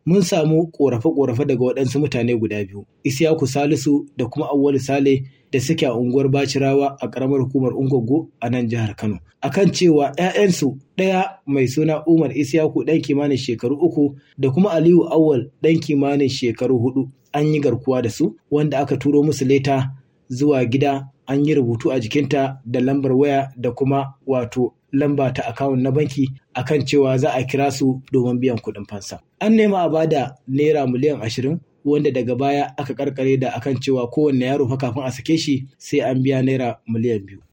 mun samu ƙorafe-ƙorafe daga waɗansu mutane guda biyu, Isiyaku Salisu da kuma Auwalu Sale da suke a unguwar Bacirawa a ƙaramar hukumar Ungogo a nan jihar Kano. Akan cewa ‘ya'yansu ɗaya mai suna Umar Isiyaku ɗan kimanin shekaru uku da kuma Aliyu Awwal ɗan kimanin shekaru hudu an yi garkuwa da su wanda aka turo musu leta zuwa gida an yi rubutu a jikinta da lambar waya da kuma wato lamba ta akawun na banki akan cewa za a kira su domin biyan kuɗin fansa. An nema a bada naira miliyan ashirin wanda daga baya aka karkare da akan cewa kowanne yaro fa kafin a sake shi sai an biya naira miliyan biyu.